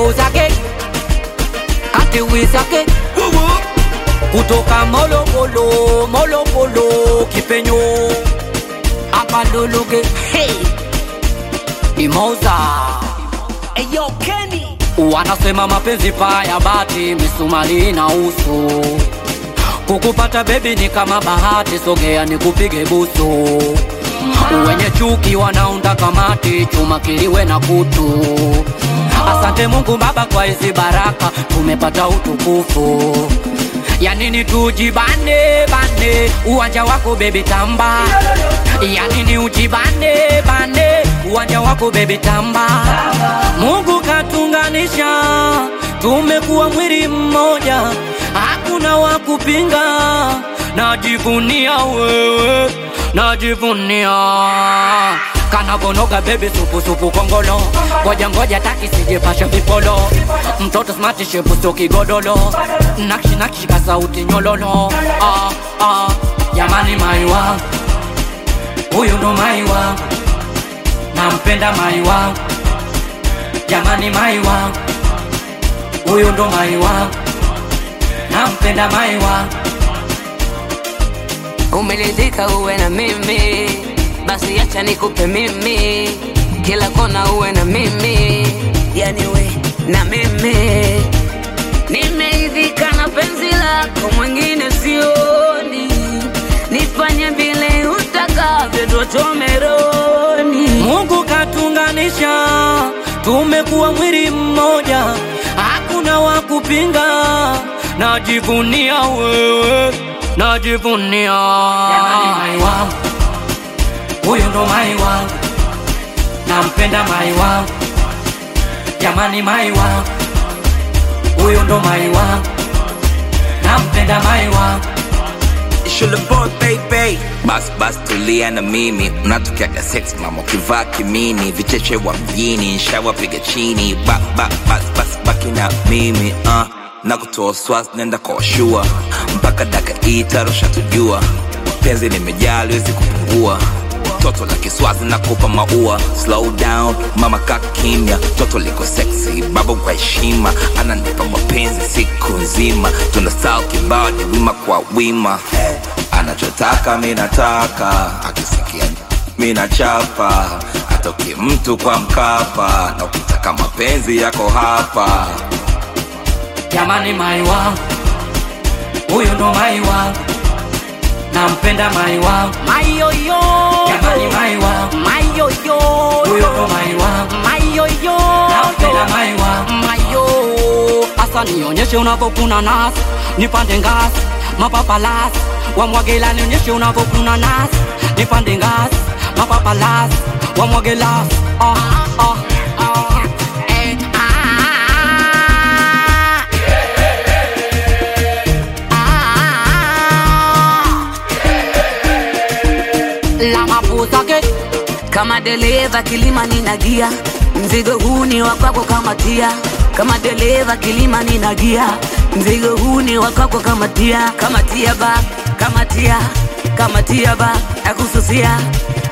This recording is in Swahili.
zake katiwi zake kutoka Molokolo, Molokolo, Kipenyo hapa Luluge, hey. Imoza Eyo Kenny wanasema mapenzi paya bati misumari na uso kukupata bebi ni kama bahati, sogea nikupige busu. Wenye chuki wanaunda kamati, chuma kiliwe na kutu. Asante Mungu Baba kwa hizi baraka, tumepata utukufu. Ya nini tujibane bane, uwanja wako bebi tamba. Ya nini ujibane bane, uwanja wako bebi tamba. Mungu katunganisha, tumekuwa mwili mmoja, hakuna wa kupinga. Najivunia wewe, najivunia kanavonoga bebi supu supu kongolo ngoja ngoja taki sijepasha vipolo mtoto smart shepu sio kigodolo nakshi nakshi ka sauti nyololo ah, ah, jamani maiwa huyu ndo maiwa nampenda maiwa jamani maiwa huyu ndo maiwa nampenda maiwa Umelizika uwe na mimi, basi acha nikupe mimi, kila kona uwe na mimi, yani we na mimi. Nimeidhika na penzi lako, mwingine sioni, nifanye vile utakavyo, tuachome rohoni. Mungu katunganisha, tumekuwa mwili mmoja, hakuna wa kupinga. Najivunia wewe, najivunia jamani, mai wangu huyu ndo mai wangu, nampenda mai wangu jamani, mai wangu huyu ndo mai wangu, nampenda mai wangu Shule boy baby bas bas tulia na mimi unatokeaga sex mama ukivaa kimini vicheche wa mjini nshawapiga chini ba, ba, bas bas baki na mimi uh. na kutoa swas nenda kwa washua mpaka daka itarusha tujua penzi limejaa liwezi kupungua toto la kiswazi na kupa maua slow down mama ka kimya toto liko sexy baba kwa heshima ananipa mapenzi siku nzima tuna style kibao ni wima kwa wima anachotaka mi nataka akisikia mi nachapa atoki mtu kwa mkapa na ukitaka mapenzi yako hapa jamani, mai wangu huyu ndo mai wangu, nampenda mai wangu Mayoyo jamani, mai wangu Mayoyo huyu ndo mai wangu, Mayoyo nampenda mai wangu Mayo Asa nionyeshe unavyokuna nasi, nipande ngazi, mapapalasi wamwagela, nionyeshe unavyokuna nasi, nipande ngazi, mapapalasi wamwagelasi ah, ah, ah. Eh, ah, ah, la mapuzake kama dereva kilima ninagia, mzigo huu ni wa kwako kama tia. Kama dereva kilima ninagia, mzigo huu ni wa kwako kama tia. Kama tia ba, kama tia, kama tia ba, nakususia